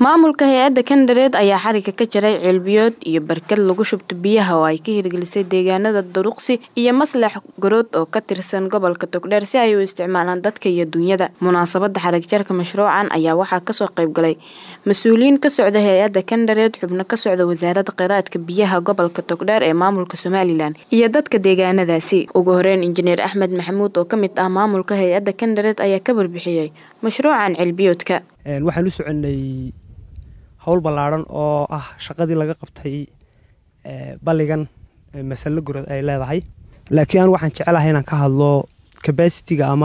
maamulka hay-adda kandareed ayaa xariga ka jaray ceelbiyood iyo barkad lagu shubto biyaha oo ay ka hirgelisay deegaanada duruqsi iyo maslax garood oo ka tirsan gobolka togdheer si ay u isticmaalaan dadka iyo dunyada munaasabada xarig jarka mashruucan ayaa waxaa kasoo qaybgalay mas-uuliyiin ka socda hay-adda kandareed xubno ka socda wasaaradda kheyraadka biyaha gobolka togdheer ee maamulka somalilan iyo dadka deegaanadaasi ugu horeyn injineer axmed maxamuud oo kamid ah maamulka hay-adda kandareed ayaa ka warbixiyey mashruucan ceelbiyoodka waxaan u soconay howl ballaadhan oo ah shaqadii laga qabtay balligan masallo gorod ay leedahay laakiin anu waxaan jecelahay inaan ka hadlo cabasitiga ama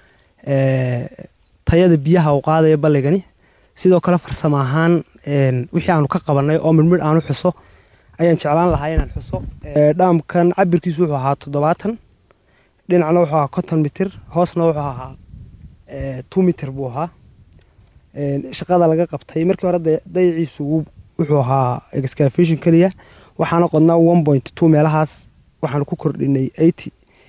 tayada biyaha uu qaadaya balligani sidoo kale farsamo ahaan wixii aanu ka qabanay oo midmidh aanu xuso ayaan jeclaan lahaa inaan xuso dhaamkan cabirkiisu wuxuu ahaa toddobaatan dhinacna wuxuu ahaa konton mitir hoosna wuxuu ahaa two mitir buu ahaa shaqada laga qabtay markii hore dayaciisu wuxuu ahaa excavation keliya waxaana qodnaa one point two meelahaas waxaanu ku kordhinay eighty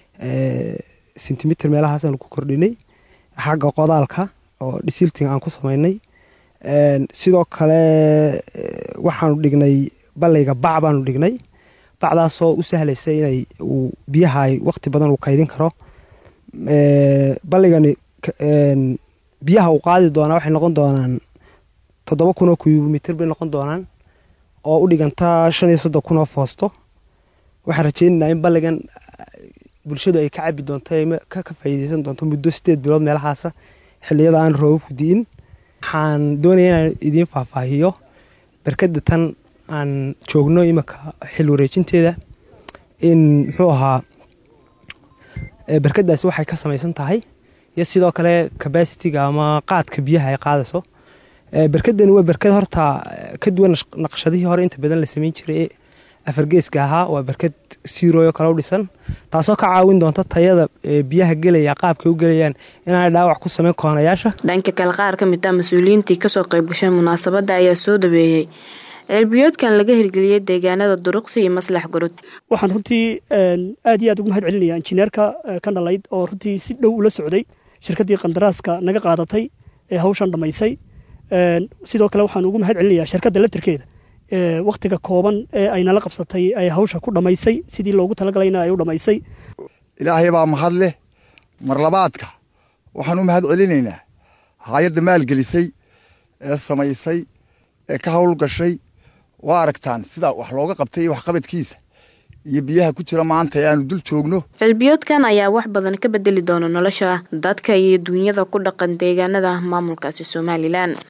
centimeter meelahaasaanu ku kordhinay xagga qodaalka oo dhisilting aan ku samaynay sidoo kale waxaanu dhignay ballayga bac baanu dhignay bacdaasoo u sahlaysa inay uu biyaha ay waqti badan uu kaydin karo balligani biyaha uu qaadi doonaa waxay noqon doonaan toddoba kun oo kubimitr bay noqon doonaan oo u dhiganta shan iyo soddon kun oo foosto waxaan rajeynaynaa in balligan bulshadu ay ka cabi doonto ka faa'iideysan doonto muddo sideed bilood meelahaasa xilliyada aan roobabku di'in waxaan doonaya inaan idiin faahfaahiyo barkadda tan aan joogno iminka xil wareejinteeda in muxuu ahaa barkadaasi waxay ka samaysan tahay iyo sidoo kale cabasitiga ama qaadka biyaha ay qaadayso barkadani waa barkad horta ka duwan naqshadihii hore inta badan la samayn jiray ee afargeeska ahaa waa barkad siirooyo kale u dhisan taasoo ka caawin doonta tayada biyaha gelaya qaabkay u gelayaan inaanay dhaawac ku sameyn koonayaasha dhanka kale qaar ka mid ah mas-uuliyiintii kasoo qayb gashay munaasabadda ayaa soo dhaweeyey ceelbiyoodkan laga hirgeliyey deegaanada duruqsi iyo maslax gorod waxaan runtii aad iyo aad ugu mahad celinaya injineerka ka dhalayd oo runtii si dhow ula socday shirkaddii qandaraaska naga qaadatay ee hawshan dhammaysay sidoo kale waxaan ugu mahad celinayaa shirkadda laftirkeeda wakhtiga kooban ee ay nala qabsatay ay hawsha ku dhammaysay sidii loogu talagalayna ay u dhammaysay ilaahay baa mahad leh marlabaadka waxaan u mahad celinaynaa hay-adda maalgelisay ee samaysay ee ka hawl gashay waa aragtaan sida wax looga qabtay iyo waxqabadkiisa iyo biyaha ku jira maanta ee aanu dul joogno ceelbiyoodkan ayaa wax badan ka bedeli doona nolosha dadka iyo duunyada ku dhaqan deegaanada maamulkaasi somalilan